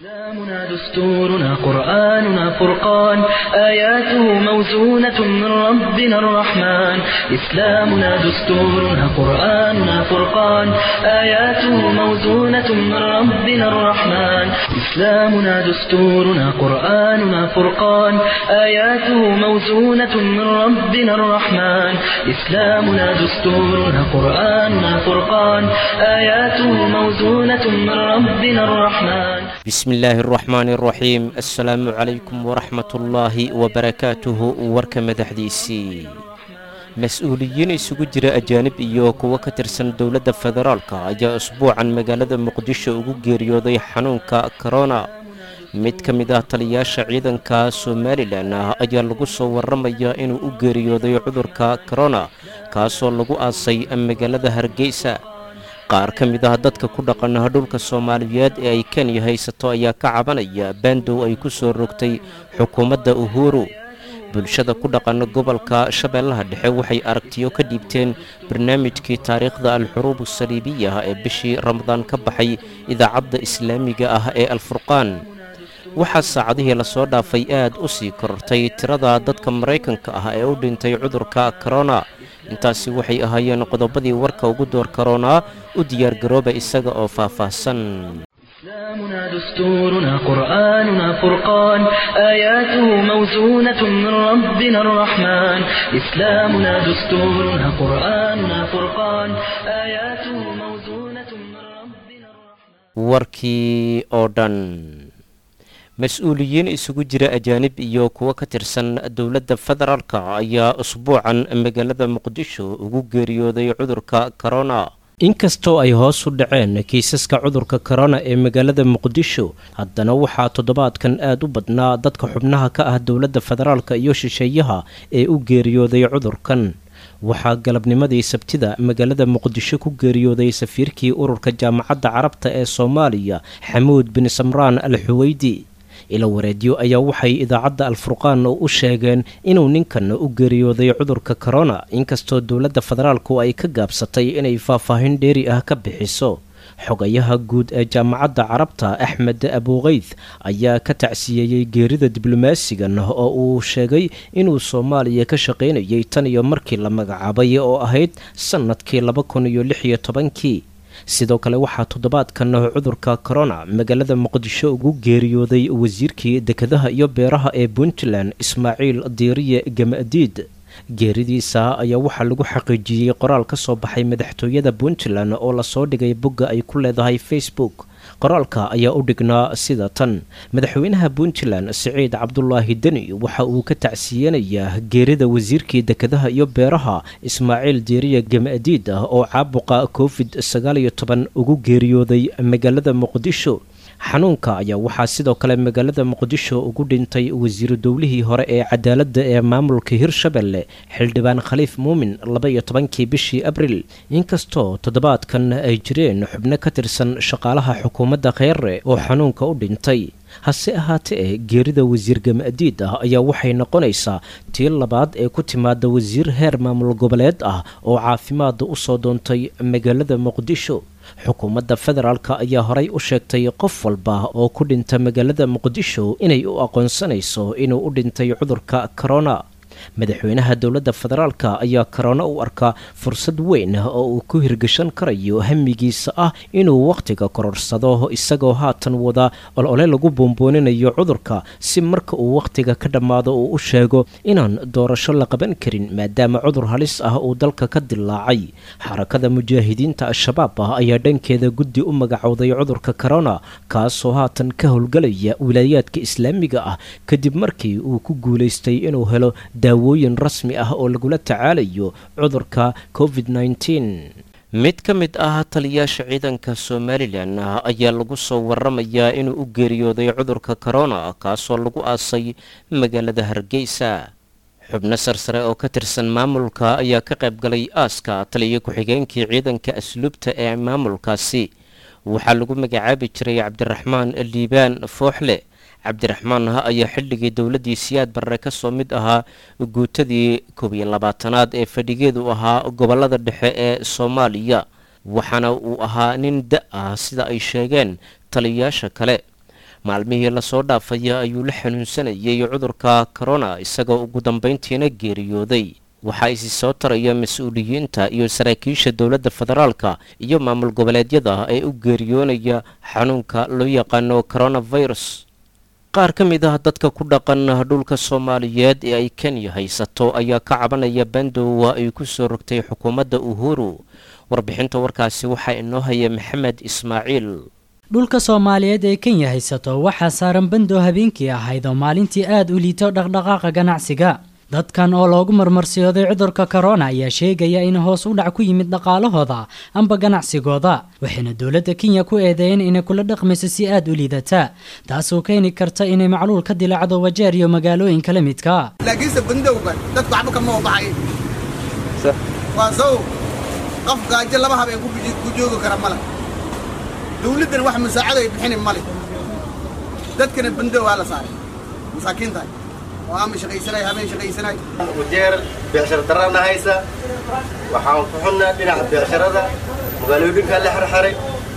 إسلامنا دستورنا قرآننا فرقان آياته موزونة من ربنا الرحمن إسلامنا دستورنا قرآننا فرقان آياته موزونة من ربنا الرحمن إسلامنا دستورنا قرآننا فرقان آياته موزونة من ربنا الرحمن إسلامنا دستورنا قرآننا فرقان آياته موزونة من ربنا الرحمن bismi illaahi araxmaani araxiim assalaamu calaykum waraxmatullaahi wabarakaatuhu warka madaxdiisii mas-uuliyiin isugu jira ajaanib iyo kuwo ka tirsan dowladda federaalka ayaa usbuucan magaalada muqdisho ugu geeriyooday xanuunka korona mid ka mid ah taliyaasha ciidanka somalilan ah ayaa lagu soo warramayaa inuu u geeriyooday cudurka korona kaasoo lagu aasay magaalada hargeysa qaar ka mid ah dadka ku dhaqan dhulka soomaaliyeed ee ay kenya haysato ayaa ka cabanaya baandow ay ku soo rogtay xukuumadda uhuru bulshada ku dhaqan gobolka shabeellaha dhexe waxay aragtiyo ka dhiibteen barnaamijkii taariikhda alxuruub saliibiya ee bishii ramadaan ka baxay idaacadda islaamiga ah ee alfurqaan waxaa saacadihii lasoo dhaafay aad u sii korortay tirada dadka maraykanka ah ee u dhintay cudurka korona intaasi waxay ahaayeen qodobadii warka ugu door karoonaa u diyaargarooba isaga oo faahfaahsan إسلامنا دستورنا قرآننا فرقان آياته موزونة من ربنا الرحمن إسلامنا دستورنا قرآننا فرقان آياته موزونة من ربنا الرحمن warkii oo dhan mas-uuliyiin isugu jira ajaanib iyo kuwo ka tirsan dowladda federaalka ayaa usbuucan magaalada muqdisho ugu geeriyooday cudurka korona inkastoo ay hoos u dhaceen kiisaska cudurka korona ee magaalada muqdisho haddana waxaa toddobaadkan aad u badnaa dadka xubnaha ka ah dowladda federaalka iyo shisheeyaha ee u geeriyooday cudurkan waxaa galabnimadii sabtida magaalada muqdisho ku geeriyooday safiirkii ururka jaamacadda carabta ee soomaaliya xamuud bin samraan al xuweydi ila wareedyo ayaa waxay idaacadda alfurqaan u sheegeen inuu ninkan u geeriyooday cudurka korona inkastoo dowladda federaalku ay ka gaabsatay inay faahfaahin dheeri ah ka bixiso xogayaha guud ee jaamacadda carabta axmed abuukeyd ayaa ka tacsiyeeyey geerida diblomaasigan oo uu sheegay inuu soomaaliya ka shaqaynayay tan iyo markii la magacaabay oo ahayd sannadkii laba kun iyo lix iyo tobankii sidoo kale waxaa toddobaadkan cudurka korona magaalada muqdisho ugu geeriyooday wasiirkii dekedaha iyo beeraha ee puntland ismaaciil diiriye gamadiid geeridiisa ayaa waxaa lagu xaqiijiyey qoraal ka soo baxay madaxtooyada puntland oo lasoo dhigay bogga ay ku leedahay facebook qoraalka ayaa u dhignaa sida tan madaxweynaha puntland siciid cabdulaahi deni waxa uu ka tacsiyeenayaa geerida wasiirkii dekedaha iyo beeraha ismaaciil diiriya gamadiid ah oo caabuqa covid sagaal iyo toban ugu geeriyooday magaalada muqdisho xanuunka ayaa waxaa sidoo kale magaalada muqdisho ugu dhintay wasiiru dowlihii hore ee cadaaladda ee maamulka hirshabelle xildhibaan khaliif muumin laba iyo tobankii bishii abril inkastoo toddobaadkan ay jireen xubno ka tirsan shaqaalaha xukuumadda kheyre oo xanuunka u dhintay hase ahaatee geerida wasiir gamadiid ah ayaa waxay noqonaysaa tii labaad ee ku timaada wasiir heer maamul goboleed ah oo caafimaada u soo doontay magaalada muqdisho xukuumadda federaalka ayaa horay u sheegtay qof walba oo ku dhinta magaalada muqdisho inay u aqoonsanayso inuu u dhintay cudurka korona madaxweynaha dowladda federaalka ayaa korona u arkaa fursad weyn oo uu ku hirgashan karayo hamigiisa ah inuu wakhtiga kororsado isagoo haatan wada olole lagu boombooninayo cudurka si marka uu wakhtiga ka dhammaado uu u sheego inaan doorasho la qaban karin maadaama cudur halis ah uu dalka ka dilaacay xarakada mujaahidiinta al-shabaab ah ayaa dhankeeda guddi u magacowday cudurka korona kaasoo haatan ka howlgalaya wilaayaadka islaamiga ah kadib markii uu ku guulaystay inuu helo daawooyin rasmi ah oo lagula tacaalayo cudurka covid mid ka mid ah taliyaasha ciidanka somalilan ayaa lagu soo waramayaa inuu u geeriyooday cudurka korona kaasoo lagu aasay magaalada hargeysa xubno sarsare oo ka tirsan maamulka ayaa ka qayb galay aaska taliya ku-xigeenkii ciidanka asluubta ee maamulkaasi waxaa lagu magacaabi jiray cabdiraxmaan liibaan fooxle cabdiraxmaan ha ayaa xilligii dowladdii siyaad barre ka soo mid ahaa guutadii koob iyo labaatanaad ee fadhigeedu ahaa gobollada dhexe ee soomaaliya waxaana uu ahaa nin da ah sida ay sheegeen taliyayaasha kale maalmihii lasoo dhaafaya ayuu la xanuunsanayay cudurka korona isagoo ugu dambayntiina geeriyooday waxaa isi soo taraya mas-uuliyiinta iyo saraakiisha dowladda federaalka iyo maamul goboleedyada ee u geeriyoonaya xanuunka loo yaqaano coronavirus qaar ka mid ah dadka ku dhaqan dhulka soomaaliyeed ee ay kenya haysato ayaa ka cabanaya bandowa ay ku soo rogtay xukuumadda uhuru warbixinta warkaasi waxaa inoo haya maxamed ismaaciil dhulka soomaaliyeed ee kenya haysato waxaa saaran bandow habeenkii ahayd oo maalintii aada u liito dhaqdhaqaaqa ganacsiga dadkan oo loogu marmarsiyooday cudurka korona ayaa sheegaya in hoos u dhac ku yimid dhaqaalahooda amba ganacsigooda waxayna dowladda kenya ku eedeeyeen inay kula dhaqmayso si aada u liidata taasoo keeni karta inay macluul ka dilaacdo wajeer iyo magaalooyinka la midka laakiinse bandowgan dadku waxba kama wabaxay waa sow qof gaajo laba habeen ku joogi kara male dawladdan wax musaacado ay bixini male dadkana bandow waa la saaray masaakiinta oo ama shaqaysanay habeen shaqaysanay wajeer beecsharo darana haysa waxaan ku xunnaa dhinaca beecsharada magaalooyinkaa la xirxiray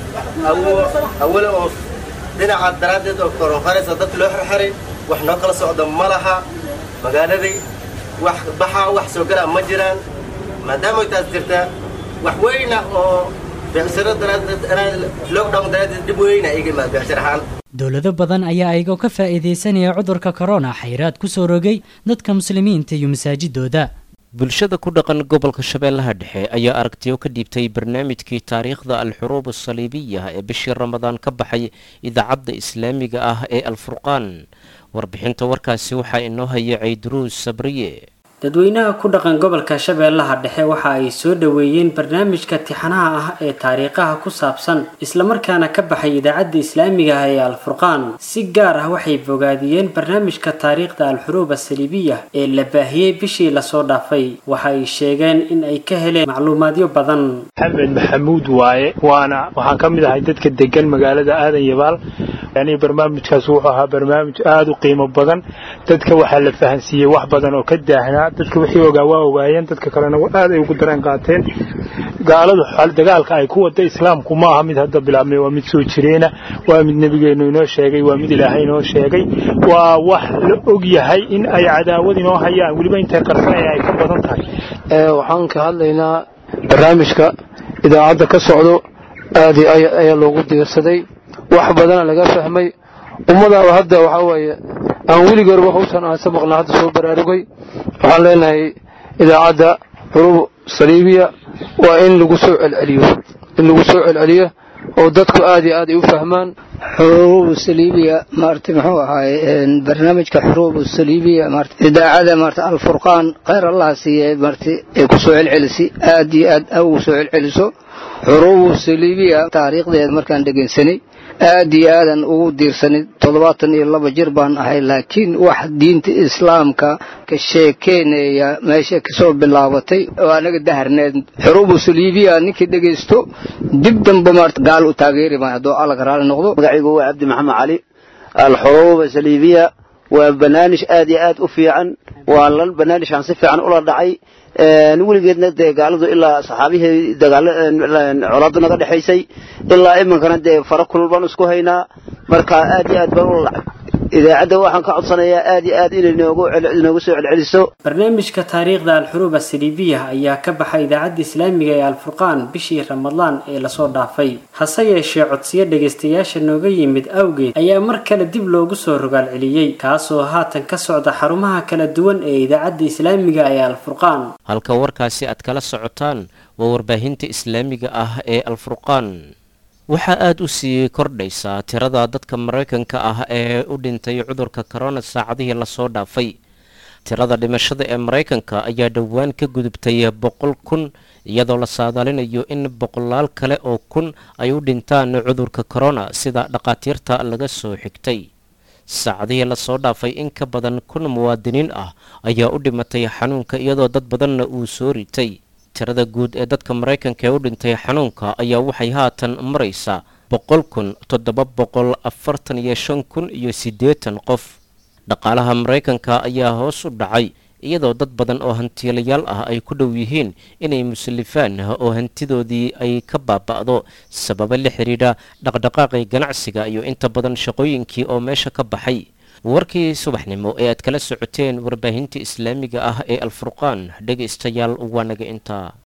awale oo dhinaca daraaddeed oo koronqaraysa dadka loo xirxiray wax noo kala socda ma laha magaaladii wax baxaa wax soo galaa ma jiraan maadaamay taas jirtaa wax weyna oo beecsharo daraaddeed lockdown daraaddeed dhib weyna iga imaad beecshar ahaan dowlado badan ayaa ayagoo ka faa'iidaysanaya cudurka korona xayraad ku soo rogay dadka muslimiinta iyo masaajidooda bulshada ku dhaqan gobolka shabeellaha dhexe ayaa aragtiyo ka dhiibtay barnaamijkii taariikhda al-xuruub asaliibiya ee bishii ramadaan ka baxay idaacadda islaamiga ah ee alfurqaan warbixinta warkaasi waxaa inoo haya cayduruus sabriye dadweynaha ku dhaqan gobolka shabeellaha dhexe waxa ay soo dhoweeyeen barnaamijka tixanaha ah ee taariikhaha ku saabsan islamarkaana ka baxay idaacadda islaamiga ah ee alfurqaan si gaar ah waxay bogaadiyeen barnaamijka taariikhda al-xuruub asaliibiya ee la baahiyey bishii lasoo dhaafay waxa ay sheegeen in ay ka heleen macluumaadyo badan maxamed maxamuud waaye waana waxaan ka mid ahay dadka degan magaalada aadan yabaal yani barnaamijkaas wuxuu ahaa barnaamij aada u qiimo badan dadka waxaa la fahansiiyey wax badan oo ka daahnaa dadka wixii ogaa waa ogaayeen dadka kalena aad ay ugu dareen qaateen gaaladu dagaalka ay ku wada islaamku ma aha mid hadda bilaabmay waa mid soo jireena waa mid nebigeennu inoo sheegay waa mid ilaahay inoo sheegay waa wax la og yahay in ay cadaawad inoo hayaan weliba intay qarsanaya ay ka badan tahay waxaan ka hadlaynaa barnaamijka idaacadda ka socdo aad ayaa loogu diirsaday wax badana laga fahmay ummadaaba hadda waxaa weeye aan weligoorba hawshan aan sabaqna hadda soo baraarugay waxaan leenahay idaacadda xuruub saliibiya waa in lagu soo celceliyo in lagu soo celceliyo oo dadku aad iyo aad ay u fahmaan xuruub saliibiya maarta muxuu ahaay barnaamijka xuruub saliibiya maarta idaacada maarta alfurqaan khayr allah siiye maarta ay ku soo celcelisi aad iyo aad ugu soo celceliso xuruub saliibiya taariikhdeed markaan dhegaysanay aad iyo aadan ugu diirsanay toddobaatan iyo laba jir baan ahay laakiin wax diinta islaamka ka sheekeynaya meesha kasoo bilaabatay oo anaga daharneed xuruubu saliibiya ninkii dhegaysto dib damba maarta gaal u taageeri maayo hadduu alla ka raali noqdo magacaygu waa cabdi maxamed cali alxuruuba saliibiya waa barnaamij aad iyo aad u fiican waa la barnaamijkan si fiican ula dhacay weligeedna dee gaaladu ilaa saxaabihii colaadda naga dhexaysay ilaa iminkana dee fara kulul baan isku haynaa marka aad iyo aad baan ula dhacay idaacadda waxaan ka codsanayaa aad iyo aad inay noogu soo celceliso barnaamijka taariikhda al-xuruub asaliibiya ayaa ka baxay idaacadda islaamiga ee alfurqaan bishii ramadaan ee lasoo dhaafay hase yeeshee codsiyo dhegaystayaasha nooga yimid awgeed ayaa mar kale dib loogu soo rogaal celiyey kaasoo haatan ka socda xarumaha kala duwan ee idaacadda islaamiga ee alfurqaan halka warkaasi aad kala socotaan waa warbaahinta islaamiga ah ee alfurqaan waxaa aada u sii kordhaysaa tirada dadka maraykanka ah ee u dhintay cudurka korona saacadihii lasoo dhaafay tirada dhimashada ee maraykanka ayaa dhowaan ka gudubtay boqol kun iyadoo la saadaalinayo in boqolaal kale oo kun ay u dhintaan cudurka korona sida dhakhaatiirta laga soo xigtay saacadihii lasoo dhaafay in ka badan kun muwaadiniin ah ayaa u dhimatay xanuunka iyadoo dad badanna uu soo ritay tirada guud ee dadka maraykanka ee u dhintay xanuunka ayaa waxay haatan maraysaa boqol kun toddoba boqol afartan iyo shan kun iyo siddeetan qof dhaqaalaha maraykanka ayaa hoos u dhacay iyadoo dad badan oo hantiilayaal ah ay ku dhow yihiin inay musalifaan oo hantidoodii ay ka baaba'do sababo la xidhiidha dhaqdhaqaaqii ganacsiga iyo inta badan shaqooyinkii oo meesha ka baxay warkii subaxnimo ee aad kala socoteen warbaahinta islaamiga ah ee alfurqaan dhegaystayaal waa naga intaa